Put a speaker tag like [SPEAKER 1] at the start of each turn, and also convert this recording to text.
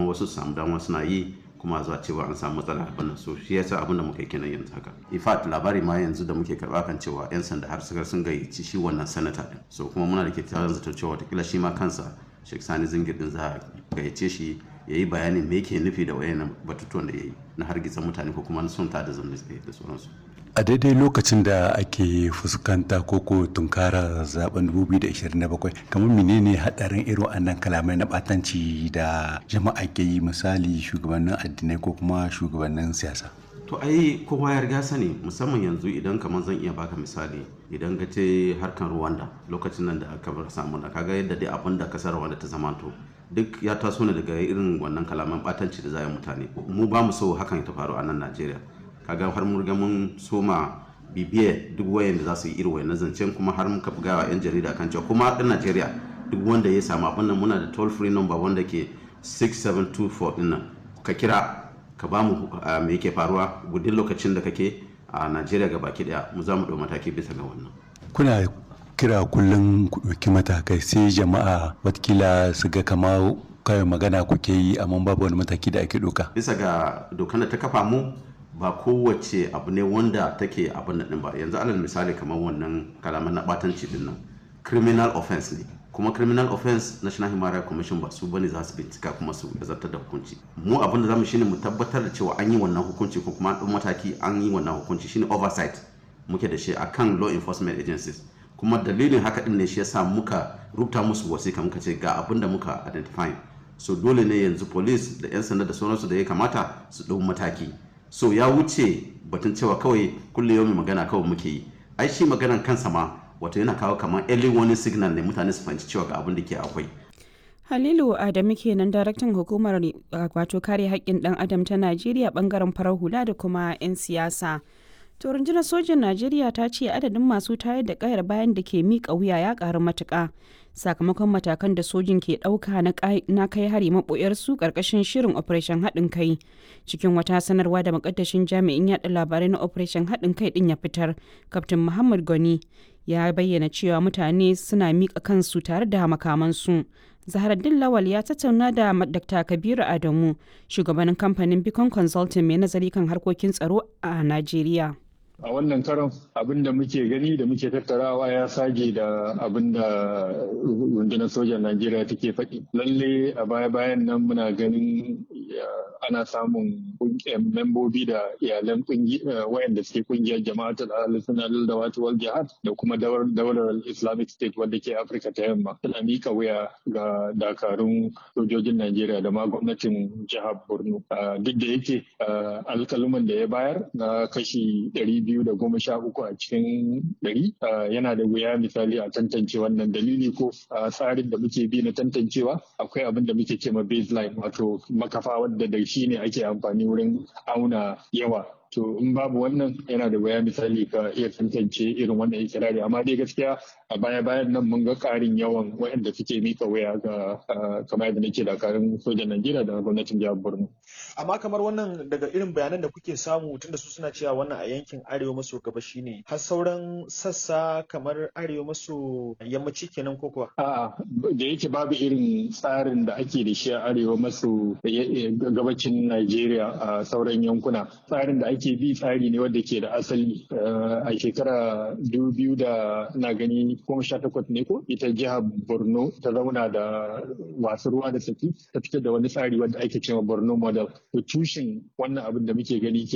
[SPEAKER 1] wasu su samu dama suna yi kuma zuwa cewa an samu matsala abin nan so shi yasa abin da muka yi kenan yanzu haka in fact labari ma yanzu da muke karba kan cewa yan sanda har suka sun gayyaci shi wannan sanata din so kuma muna da kyakkyawan zato cewa watakila shi ma kansa Sheikh Sani Zingir din za a gayyace shi ya yi bayanin me yake nufi da wayannan batutuwan da ya yi na hargitsa mutane ko kuma sun ta da zamne da sauransu
[SPEAKER 2] a daidai lokacin da ake fuskanta koko tunkara zaben 2027 kamar menene hadarin irin wannan kalamai na batanci da jama'a ke yi misali shugabannin addinai ko kuma shugabannin siyasa
[SPEAKER 1] to ai kowa ya riga sani musamman yanzu idan kamar zan iya baka misali idan ka ce harkan Rwanda lokacin nan da aka bar samu da kaga yadda dai abin da kasar Rwanda ta zamanto duk ya taso ne daga irin wannan kalaman batanci da zai mutane mu ba mu so hakan ta faru a nan Najeriya kaga har mun riga mun soma bibiye duk wayan da za su yi irin wayan zancen kuma har muka buga wa yan jarida kan cewa kuma ɗan Najeriya duk wanda ya samu abin nan muna da toll free number wanda ke 6724 din nan ka kira ka ba mu me yake faruwa gudun lokacin da kake a Najeriya ga baki daya mu za mu ɗau mataki bisa ga wannan
[SPEAKER 2] kuna kira kullum ku ɗauki matakai sai jama'a watakila su ga kama kawai magana kuke yi amma babu wani mataki da ake ɗauka
[SPEAKER 1] bisa ga dokar da ta kafa mu ba kowace abu ne wanda take abin nan ba yanzu alal misali kamar wannan kalaman na batanci din nan criminal offense ne kuma criminal offense national human rights commission ba su bane za su bincika kuma su zartar da hukunci mu abin da zamu shine mu tabbatar da cewa an yi wannan hukunci ko kuma an mataki an yi wannan hukunci shine oversight muke da shi akan law enforcement agencies kuma dalilin haka din ne shi yasa muka rubuta musu wasika muka ce ga abin da muka identify so dole ne yanzu police da yan sanda da sauransu da ya kamata su ɗau mataki so ya wuce batun cewa kawai kulle yau magana kawai muke yi ai shi maganan kansa ma wato yana kawo kamar early warning signal ne mutane su fahimci cewa ga abin da ke akwai
[SPEAKER 3] Halilu Adamu kenan daraktan hukumar wato kare haƙƙin ɗan adam ta Najeriya bangaren farar hula da kuma 'yan siyasa. To rundunar sojin Najeriya ta ce adadin masu tayar da kayar bayan da ke miƙa wuya ya ƙaru matuƙa sakamakon matakan da sojin ke ɗauka na kai hari maɓoyarsu ƙarƙashin shirin Operation haɗin kai. Cikin wata sanarwa da makaddashin jami'in yaɗa labarai na Operation haɗin kai ɗin ya fitar, Kaftin Muhammad Goni ya bayyana cewa mutane suna miƙa kansu tare da makamansu. Zaharaddin Lawal ya tattauna da Dr. Kabiru Adamu, shugabanin kamfanin Beacon Consulting mai nazari kan harkokin tsaro a Najeriya.
[SPEAKER 4] a wannan karon abin da muke gani da muke tattarawa ya sage da abin da rundunar sojan najeriya take faɗi lalle a baya-bayan nan muna ganin ana samun membobi da iyalan wayanda suke kungiyar jama'atul al-sunnah da wata wal jihad da kuma daular islamic state wadda ke afirka ta yamma suna mika wuya ga dakarun sojojin najeriya da ma gwamnatin jihar borno duk da yake alkaluman da ya bayar na kashi ɗari biyu da goma sha uku a cikin ɗari yana da wuya misali a tantance wannan dalili ko tsarin da muke bi na tantancewa akwai abin da muke ce ma baseline wato makafa wadda da shi ne ake amfani wurin auna yawa to in babu wannan yana da waya misali ka iya tantance irin wannan ikirari amma dai gaskiya a baya bayan nan mun ga karin yawan waɗanda suke mika waya ga kamar yadda nake dakarun sojan Najeriya da gwamnatin jihar Borno.
[SPEAKER 5] Amma kamar wannan daga irin bayanan da kuke samu tunda su suna cewa wannan a yankin arewa maso gabashi ne har sauran sassa kamar arewa maso yammaci kenan ko kuwa?
[SPEAKER 4] A'a da yake babu irin tsarin da ake da shi a arewa maso gabacin Najeriya a sauran yankuna tsarin da ake bi tsari ne wanda ke da asali a shekara biyu da na gani goma sha takwas ne ko ita jihar borno ta zauna da wasu ruwa da saki ta fitar da wani tsari wanda ake cewa borno model to tushen wannan abin da muke gani